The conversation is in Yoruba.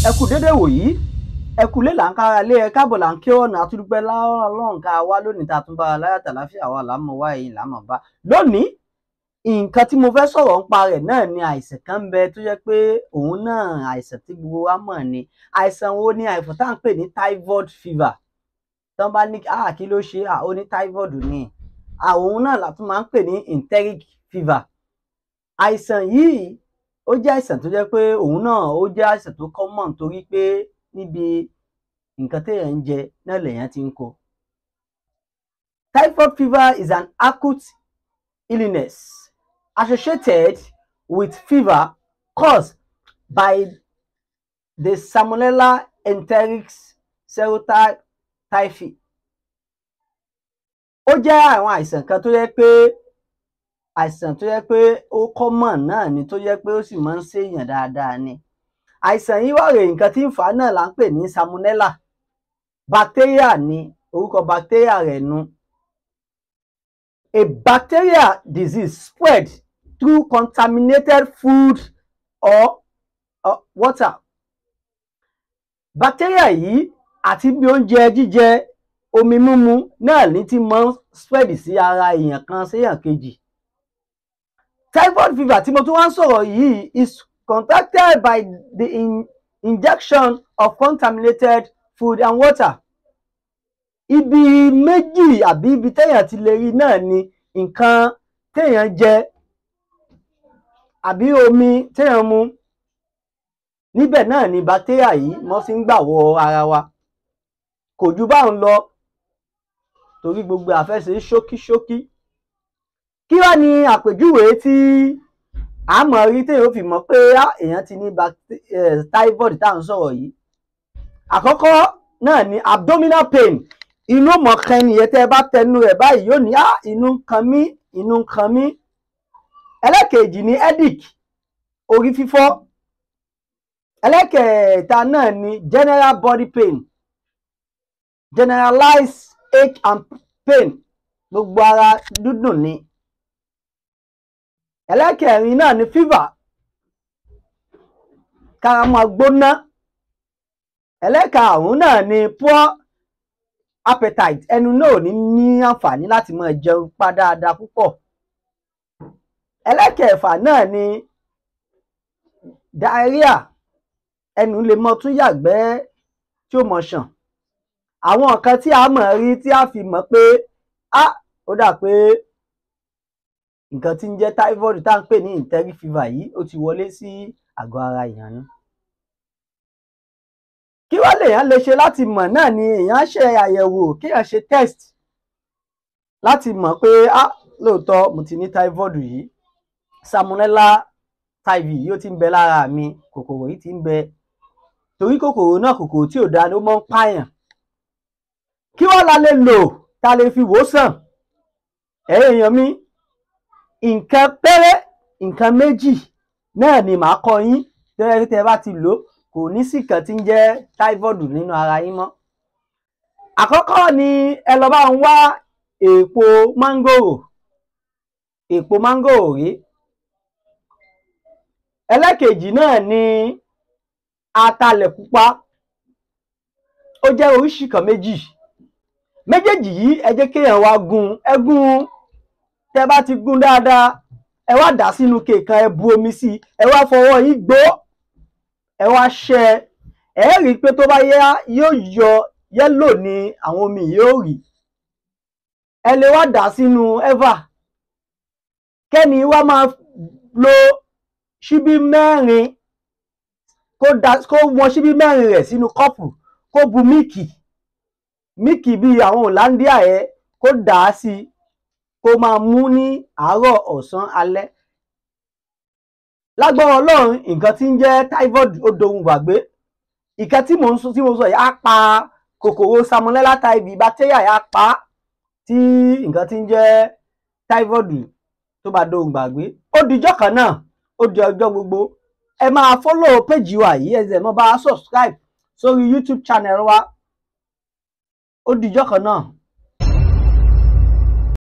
ẹ kú dédé wòyí ẹ kú lé là ń kára lé ẹ káàbọ̀ là ń kí ọ̀nà àtúndúpẹ́ lọ́rùn ká wá lónìí tá a tún bá a láyàtà láfíà wa là ń mọ wá èyí là ń mọ̀ bá lónìí nǹkan tí mo fẹ́ sọ̀rọ̀ nípa rẹ̀ náà ni àìsàn kan ń bẹ tó jẹ́ pé òun náà àìsàn tí gbogbo wa mọ̀ ni àìsàn wo ni àìsàn tá à ń pè ní typhoid fever tán bá ní ah kí ló ṣe ah ó ní typhoid ni àwọn náà la tún máa ń pè ní enteric fever àìsàn yìí ó jẹ́ àìsàn tó jẹ́ pé òun náà ó jẹ́ àìsàn tó common torí pé níbi nǹkan téèyàn ń jẹ náà lèèyàn ti ń kó. Typhoid fever is an acute illness associated with fever caused by the Salmonella enteric serotype typhi. Ó jẹ́ àwọn àìsàn kan tó jẹ́ pé àìsàn tó yẹ pé ó common náà ni tó yẹ pé ó sì máa ń ṣèèyàn dáadáa ni àìsàn yìí wà rèé nǹkan tí ń fà á náà là ń pè ní salmonella bacteria ni orúkọ bacteria rẹ̀ nu a bacteria disease spread through contaminated food or, or water bacteria yìí àti bí oúnjẹ jíjẹ omi mímu náà ní ti máa ń spread sí ara èèyàn kan séèyàn kejì typhoid fever tí mo tún wá ń sọ̀rọ̀ yìí is contracted by the in injection of contaminated food and water. Ibi méjì àbí ibi téèyàn ti lè rí náà ni nǹkan téèyàn jẹ àbí omi téèyàn mu. Níbẹ̀ náà ni bacteria yìí wọ́n ti ń gbà wọ ara wa. Kò ju báun lọ torí gbogbo àfẹ́ṣe ṣókíṣókí kí wá ní àpèjúwe tí a mọ̀ rí téèyàn fi mọ̀ pé èèyàn ti ní typhoid tá à ń sọ̀rọ̀ yìí àkọ́kọ́ náà ni abdominal pain inú mọ̀kan nìyẹn tẹ́ ẹ bá tẹnu rẹ̀ báyìí yóò ní inú ń kan mí inú ń kan mí ẹlẹ́kejì ni headache orí fífọ́ ẹlẹ́kẹ̀ẹ́ta náà ni general body pain generalized ache and pain gbogbo ara dúdùn ni ẹlẹ́kẹ̀rin náà ni fever kára máa gbóná ẹlẹ́karùn-ún náà ni poor appetite ẹnu náà ò ní ní àǹfààní láti máa jẹun pa dáadáa púpọ̀ ẹlẹ́kẹ̀ẹ̀fà náà ni diarrhea ẹnu lè mọ tún yàgbẹ́ tí ó mọ ṣàn àwọn nǹkan tí a mọ̀ rí tí a fi mọ̀ pé ah ó dà pé nǹkan tí ń jẹ́ typhoid tá à ń pè ní enteric fever yìí ó ti wọlé sí àgọ́ ara èèyàn ni. kí wá lèèyàn lè ṣe láti mọ̀ náà ni èèyàn ṣe àyẹ̀wò kéèyàn ṣe test láti mọ̀ pé ah lóòótọ́ mo ti ní typhoid yìí salmonella typhi yìí ó ti ń bẹ lára mi kòkòrò yìí ti ń bẹ torí kòkòrò náà kòkòrò tí ò dáa ni ó máa ń pààyàn kí wá la lè lò tá a lè fi wò sàn ẹ̀yin èèyàn mi nǹkan péré nǹkan méjì náà ni màá kọ́ yín tẹ́lẹ̀ tẹ́ bá ti lò kò ní sí kan tí ń jẹ́ typhoid nínú ara yín mọ́. àkọ́kọ́ ni ẹ lọ bá ń wá èèpo mángòrò èèpo mángòrò rí ẹlẹ́kejì náà ni atalẹ̀ pupa ó jẹ́ oríṣìí kan méjì méjèèjì yìí ẹ jẹ́ kéèyàn wá gún ẹ gún tẹ bá ti gún dáadáa ẹ wá dà sínú kèèkan ẹ bu omi sí ẹ wá fọwọ́ yín gbó ẹ wá ṣẹ ẹ rí i pé tó bá yá yóò yọ yẹ́lò ní àwọn omi yóò rí ẹ lè wá dà sínú ẹ́fà kẹ́ni wá máa lo ṣíbí mẹ́rin kó da kó wọn ṣíbí mẹ́rin rẹ̀ sínú kọ́pù kó bu míìkì míìkì bíi àwọn Hollandia ẹ kó dà á sí i kó máa mú ní àárọ̀ ọ̀sán alẹ́ lágbára ọlọ́run nǹkan tí ń jẹ́ typhoid ó dohun gbàgbé ìkan tí mò ń sọ tí mo sọ yìí á pa kòkòrò salmonella typhi bacteria yìí á pa tí nǹkan tí ń jẹ́ typhoid tó bá dohun gbàgbé ó dijọ́ kan náà ó di ọjọ́ gbogbo ẹ máa follow page wa yìí ẹ sì mọ́ bá subscribe sórí YouTube channel wa ó dijọ́ kan náà